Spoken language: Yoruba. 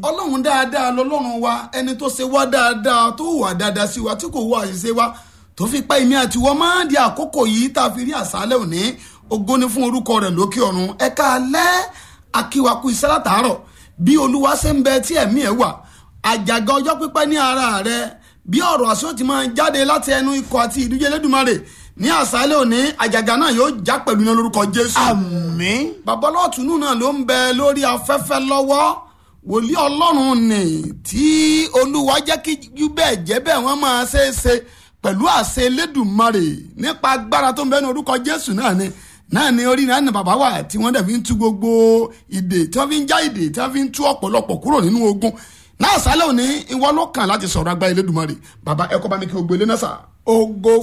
ọlọ́run dáadáa lọ́lọ́run wa ẹni tó ṣe wá dáadáa tó wà dáadáa sí wa tí kò wá àṣìṣe wa tó fi pa èmi àti wọ́n máa ń di àkókò yìí tá a fi rí àṣálẹ̀ òní ògo ni fún orúkọ rẹ̀ lókè ọ̀run ẹ̀ka alẹ́ akíwaku iṣẹ́ látàárọ̀ bí olúwa ṣe ń bẹ tí ẹ̀mí ẹ̀ wà àjàgà ọjọ́ pípẹ́ ní ara rẹ̀ bí ọ̀rọ̀ àṣọ ti máa jáde láti ẹnu ikọ̀ àti ìdíje lẹ́dùnmarè ní àṣálẹ̀ òní àjàgà náà yóò já pẹ̀lú iná lórúkọ jésù. àmín. babalọ́ọ̀tún náà ló ń bẹ lórí afẹ́fẹ́ lọ́wọ́ wòlíì ọlọ́run nì tí olúwa jẹ́ kí jú bẹ́ẹ̀ jẹ́ bẹ́ẹ̀ wọ́n máa ṣe é ṣe pẹ̀lú àṣẹ elédùnmarè nípa agbára tó ń bẹ ní orúkọ jésù náà ni náà ni orí náà ní bàbá wa tí wọ́n dẹ̀ fi ń tú gbogbo ìdè tí wọ́n fi ń já ìdè tí wọ́n fi ń tú ọ̀pọ̀lọpọ̀ kúrò nínú ogun náà sálẹ̀ òní ìwọ ló kàn láti sọ̀rọ̀ agbára elédùnmarè bàbá ẹ̀kọ́ bá mi kí o gbélé náà sà. ògo